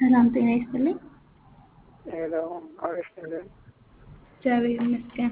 ሰላም ጤና ይስጥልኝ። ሄሎ አበስትልን እግዚአብሔር ይመስገን።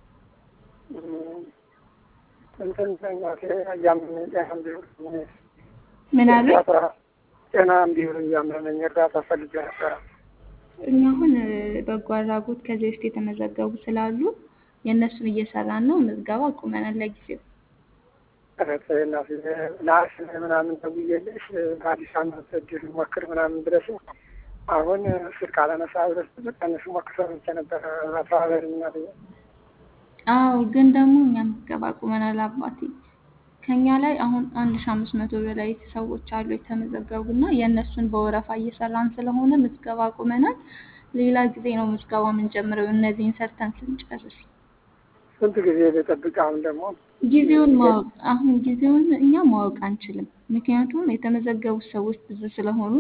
እንትን እናቴ እያመመኝ ጤና እንዲሆን ምን አሉ? ጤና እንዲሆን እያመመኝ እርዳታ ፈልጌ ነበረ። እኛ አሁን በጎ አድራጎት ከዚህ በፊት የተመዘገቡ ስላሉ የእነሱን እየሰራን ነው። ምዝገባ አቁመናል ለጊዜው። እህቴ እናቴ ነሐሴ ምናምን ደውዬልሽ በአዲስ ዓመት እድል ሞክር ምናምን ብለሽ አሁን ስልክ አላነሳ ብለሽ ቀንሽ ሞክር ሰምቼ ነበረ አተባበሪ እናትዬ። አዎ ግን ደግሞ እኛ ምዝገባ አቁመናል አባቴ። ከኛ ላይ አሁን አንድ ሺ አምስት መቶ በላይ ሰዎች አሉ የተመዘገቡ እና የእነሱን በወረፋ እየሰራን ስለሆነ ምዝገባ አቁመናል። ሌላ ጊዜ ነው ምዝገባ የምንጀምረው እነዚህን ሰርተን ስንጨርስ። ስንት ጊዜ ልጠብቅ? አሁን ደግሞ ጊዜውን ማወቅ አሁን ጊዜውን እኛ ማወቅ አንችልም። ምክንያቱም የተመዘገቡት ሰዎች ብዙ ስለሆኑ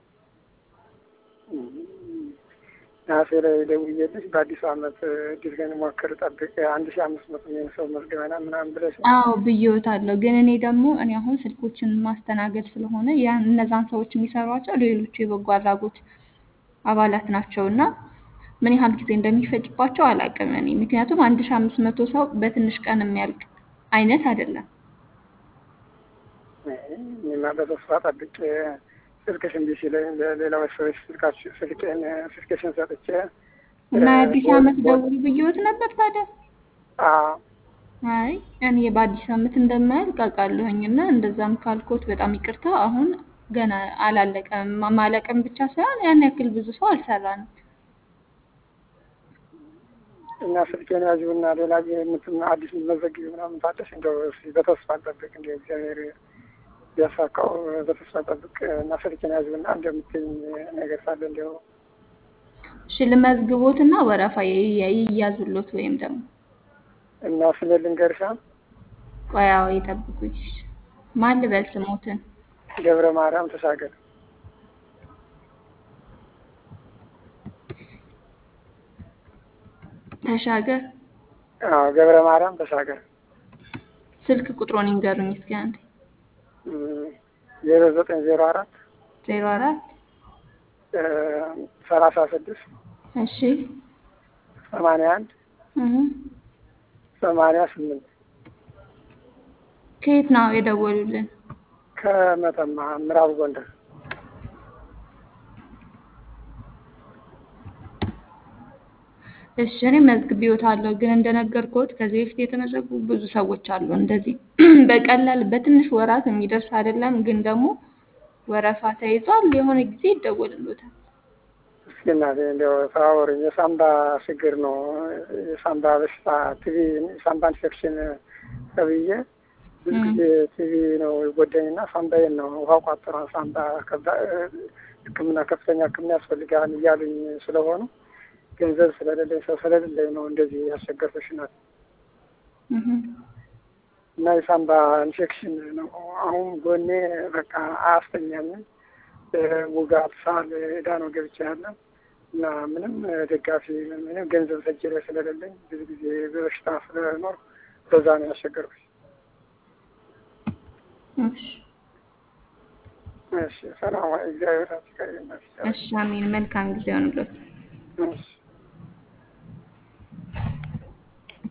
ነሐሴ ላይ ደውዬልሽ በአዲሱ ዓመት እድል ግን ሞክር ጠብቅ አንድ ሺ አምስት መቶ የሚሆን ሰው መዝግበናል ምናምን ብለሽ አዎ ብዬዎታለሁ። ግን እኔ ደግሞ እኔ አሁን ስልኮችን ማስተናገድ ስለሆነ ያን እነዛን ሰዎች የሚሰሯቸው ሌሎቹ የበጎ አድራጎት አባላት ናቸው እና ምን ያህል ጊዜ እንደሚፈጅባቸው አላውቅም እኔ ምክንያቱም አንድ ሺ አምስት መቶ ሰው በትንሽ ቀን የሚያልቅ አይነት አይደለም። እኔማ በተስፋ ጠብቄ ስልክሽ እምቢ ሲለኝ ለሌላዎች ሰዎች ስልካችሁ ስልኬን ስልክሽን ሰጥቼ እና የአዲስ ዓመት ደውል ብዬዎት ነበር ታዲያ? አዎ አይ እኔ በአዲስ ዓመት እንደማያልቅ አውቃለሁኝ እና እንደዛም ካልኮት በጣም ይቅርታ። አሁን ገና አላለቀም። ማለቅም ብቻ ሳይሆን ያን ያክል ብዙ ሰው አልሰራንም። እና ስልኬን ያዥውና ሌላ ጊዜ የምትም አዲስ የምትመዘግቢ ምናምን ታለሽ እንደው እስኪ በተስፋ ጠብቅ እንደ እግዚአብሔር ቢያሳካው በተስፋ ጠብቅ እና ስልኬን ያዥውና እንደምትይኝ ነገር ሳለ እንዲያው እሺ ልመዝግቦትና ወረፋ ይያዙሎት ወይም ደግሞ እና ስለ ልንገርሻ ቆያው ይጠብቁኝ። ማን ልበል ስሞትን? ገብረ ማርያም ተሻገር ተሻገር አዎ ገብረ ማርያም ተሻገር ስልክ ቁጥሮን ይንገሩኝ እስኪ አንዴ። ዜሮ ዘጠኝ ዜሮ አራት ዜሮ አራት ሰላሳ ስድስት እሺ ሰማንያ አንድ እህ ሰማንያ ስምንት ከየት ነው የደወሉልን? ከመተማ ምዕራብ ጎንደር እሺ እኔ መዝግቤዎታለሁ፣ ግን እንደነገርኩት ከዚህ በፊት የተመዘገቡ ብዙ ሰዎች አሉ። እንደዚህ በቀላል በትንሽ ወራት የሚደርስ አይደለም፣ ግን ደግሞ ወረፋ ተይዟል። የሆነ ጊዜ ይደወልሎታል። እስኪ እናቴ እንዲያው ተባበሩኝ። የሳምባ ችግር ነው የሳምባ በሽታ ቲቪ ሳምባ ኢንፌክሽን ተብዬ ብዙ ጊዜ ቲቪ ነው የጎዳኝና ሳምባዬን ነው ውሃ ቋጥሯ ሳምባ ሕክምና ከፍተኛ ሕክምና ያስፈልጋል እያሉኝ ስለሆኑ ገንዘብ ስለሌለኝ ሰው ስለሌለኝ ነው እንደዚህ ያስቸገርኩሽ ናት። እና የሳምባ ኢንፌክሽን ነው። አሁን ጎኔ በቃ አያስተኛኝም። ውጋት፣ ሳል ዕዳ ነው ገብቼ ያለ እና ምንም ደጋፊ ምንም ገንዘብ ሰጅ ላይ ስለሌለኝ ብዙ ጊዜ በበሽታ ስለኖር በዛ ነው ያስቸገርኩሽ። እሺ ሰላም፣ እግዚአብሔር ይመስገን። እሺ አሜን። መልካም ጊዜ ሆንሎት። እሺ